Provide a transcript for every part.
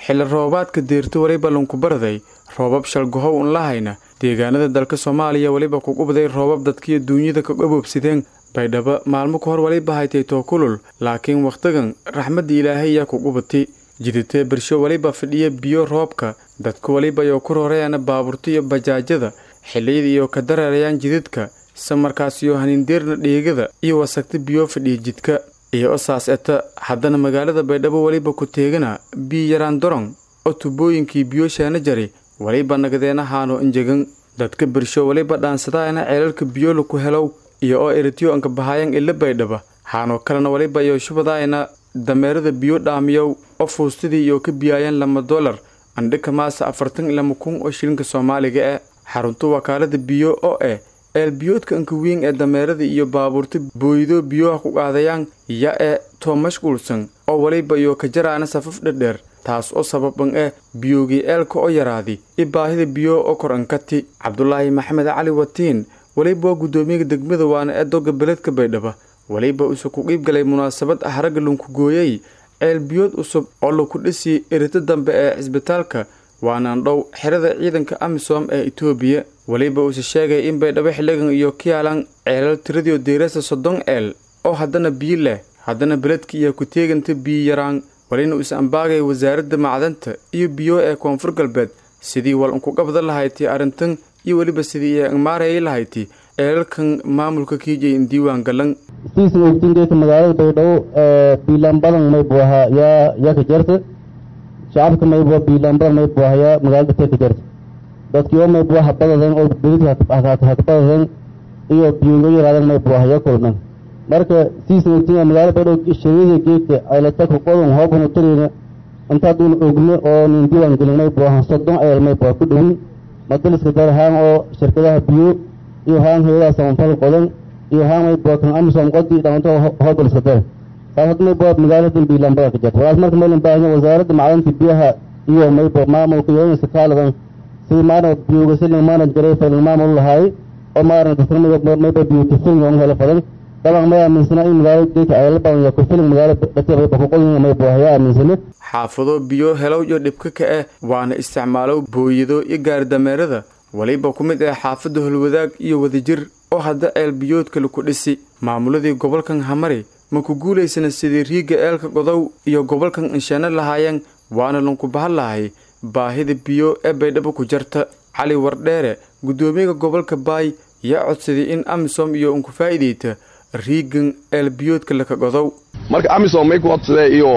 xilli roobaadka deerto weliba lankubaraday roobab shalgahow un lahayna deegaanada dalka soomaaliya weliba kugubaday roobab dadkiyo duunyada ka gaboobsideen baydhabo maalmo ka hor weliba haytay tookulul laakiin wakhtigan raxmadda ilaahay yaa kugubati jiditee bersho weliba fidhiya biyo roobka dadku weliba yoo ku roorayana baabuurta iyo bajaajada xilliyada iyo ka dareerayaan jidadka samarkaasiyo hanindeerna dheegada iyo wasagta biyo fidhiya jidka iyo osaas eta haddana magaalada baydhabo weliba ku teegana biyo yaraan dorong oo tubooyinkii biyo shaana jari weliba nagadeena haano injegan dadka bersho weliba dhaansadaana ceelalka biyo laku helow iyo oo eritiyo anka bahaayan ila baydhaba haanoo kalena weliba iyo shubadaayna dameerada biyo dhaamiyow oo fuustadii iyo ka biyaayaan lama dolar andhika maasa afartan lama kun oo shilinka soomaaliga eh xarunta wakaalada biyo oo eh eelbiyoodka anka weyn ee dameerada iyo baabuurta booydo biyoha ku qaadayaan ya ee too mashquulsan oo weliba iyo ka jaraana safaf dherdheer taas oo sababan eh biyogii eelka oo yaraadi i baahida biyo oo kor ankati cabdulaahi maxamed cali watiin weliba waa guddoomiyaga degmada waana ee doga beledka baydhaba weliba use ku qiib galay munaasabad ah ragga lunkugooyey ceelbiyood cusub oo laku dhisi erito dambe ee cisbitaalka waanaan dhow xerada ciidanka amisom ee etoobiya weliba uuse sheegay in baydhabo xildhigan iyo kiyaalan ceelal tiradiio deerasa soddon eel oo haddana biyo leh haddana beledka iyo ku teeganta biyo yaraan walina uuse ambaagay wasaaradda macdanta iyo biyo ee koonfur galbeed sidii wal unkugabda lahayti arrintan iyo weliba sidii ay angmaarayay lahayti ceelalkan maamulka kiijay in diiwaan galan siisan ogtingeeka magaalada baydhabo biilaan badan maybu ahaa yaa yaa ka jarta shacabka maybu biilaan badan maybu ahaa yaa magaalada tee ka jarta dadkii oo maybu aha badadan oo bedidka hakabadadan iyo biyongo yaraadan maybu ahaa yaa kulman marka siisan ogtinga magaalada baydhabo shariida geedka ceelataka qodan hoobana tareyna intaaduun ogno oo nin diiwaan gelin maybu ahaa soddon ceel maybu aha ku dhowin madaliska dar haan oo shirkadaha biyo iyo haan heedaha samanfal qodan iyo haan maybu kan amisom qodi dhamanto hoobaliska dar saas hadda maybu magaalada biilambada ka jarta walaas marka maylan baahanya wasaaradda macdanta biyaha iyo maybu maamulka iyo inaysa kaaladan sidii maarna biyoga silin maarna jaray faylan maamul lahaay oo maarna dadka mayba biyo kafilin oo hela fadan daban may aaminsana in magaalada geedka ceelal badan iyo kafilin magaalada dhati mayba ku qodin maybu ayaa aaminsana xaafado biyo helow iyo dhibka ka ah waana isticmaalow booyado iyo gaaridameerada weliba ku mid ah xaafadda holwadaag iyo wadajir oo hadda ceel biyoodka laku dhisi maamuladii gobolkan hamari ma ku guulaysana sidii riigga eelka godow iyo gobolkan inshaano lahaayeen waana lanku bahan lahay baahida biyo ee baydhabo ku jarta cali wardheere guddoomiyaga gobolka baay yaa codsaday in amisom iyo unku faa'iidayta riiggan eelbiyoodka laka godow marka amisom may ku codsadee iyo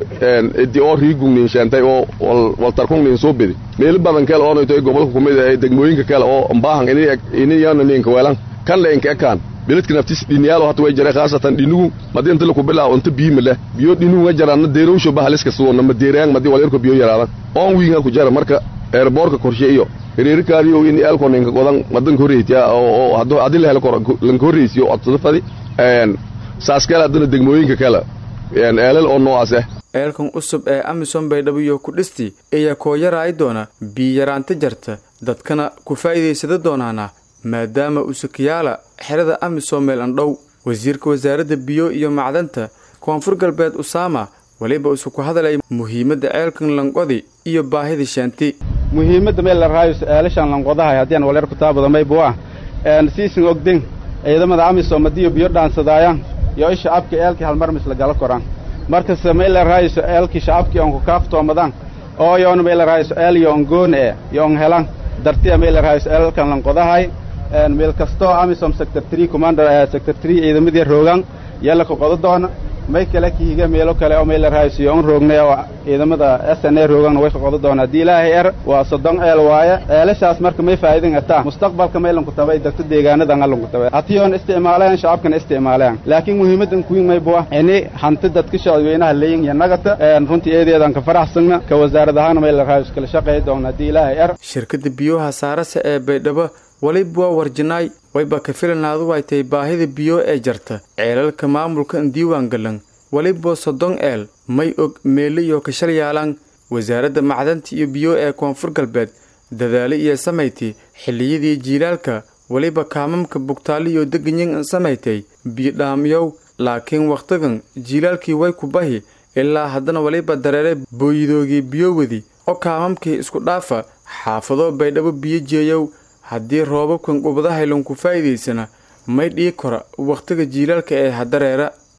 idi oo riigung ninsheentay oo waltarkung nin soo bedi meelo badan kale oonayto gobolka kumid ee degmooyinka kale oo mbaahan iniyana ninka weelan kan le inka ekaan beledka naftis dhiniyaalo hata way jare khaasatan dhinugu madi inta laku bilaa inta biima leh biyo dhinugu jaraana deerowsho bahaliska suwona ma deerayang madi walerko biyo yaraadan oon wiinga ku jara marka eerboorka korshe iyo reerikaadiyo in eelko ninka godan madan horreyti oo hadii la helo lanka horreysiyo codsado fadi saas kale haddana degmooyinka kale eelal oo noocaas ah eelkan cusub ee amisom baydhabo iyo ku dhisti ayaa koo yaraay doona biyo yaraanta jarta dadkana ku faa'iidaysada doonaana maadaama usakayaala xerada amisom meel andhow wasiirka wasaaradda biyo iyo macdanta koonfur galbeed usaama weliba isu ku hadalay muhiimadda ceelkan lanqodi iyo baahida shaanti muhiimadda meel la raayo eelashan lanqodahay haddii aan waleer ku taabada maybu ah siisin ogden ciidamada amisom hadiiyo biyo dhaansadaayaan iyo i shacabka eelkii halmarmis lagala koraan markase may la raayayso eelkii shacabkii oon ku kaaftoomadaan oo yoona may la raayayso eel yo on goon e yo on helan dartiya may la raayayso eelkan lanqodahay meel kastoo amisom sector tree commander sector tree ciidamadii roogaan yalla ka qodo doona may kale kihiga meelo kale oo may la raayayso yo on roognay oo ciidamada s n a roogaanna way ka qodo doona haddii ilaahay er waa soddon eel waaye eelashaas marka may faa'iidin ataa mustaqbalka may lanku tabay degto deegaanadan a lanku tabay hatiyoon isticmaaleen shacabkana isticmaaleen laakiin muhiimaddan kuwiin maybu ah ini hanti dadka shacabweynaha leeyin iyo nagata runtii eedeedan ka faraxsagna ka wasaarad ahaana may la raayayso kala shaqeey doona haddii ilaahay er shirkadda biyoha saarase ee baydhabo weliba waa warjinaay wayba ka filanaadu ay tahay baahida biyo ee jarta ceelalka maamulka diiwaan galan weliba soddon eel may og meele iyo kashal yaalaan wasaaradda macdanta iyo biyo ee koonfur galbeed dadaale iyo samayti xilliyadii jiilaalka weliba kaamamka bugtaali iyo deganyin samaystay biyo dhaamiyow laakiin wakhtigan jiilaalkii way ku bahi ilaa haddana weliba dareere booyidoogii biyowadi oo kaamamkii isku dhaafa xaafado baydhabo biyo jeeyow haddii roobabkan qubadahaylon ku faa'iidaysana may dhii kora wakhtiga jiilaalka ee hadareera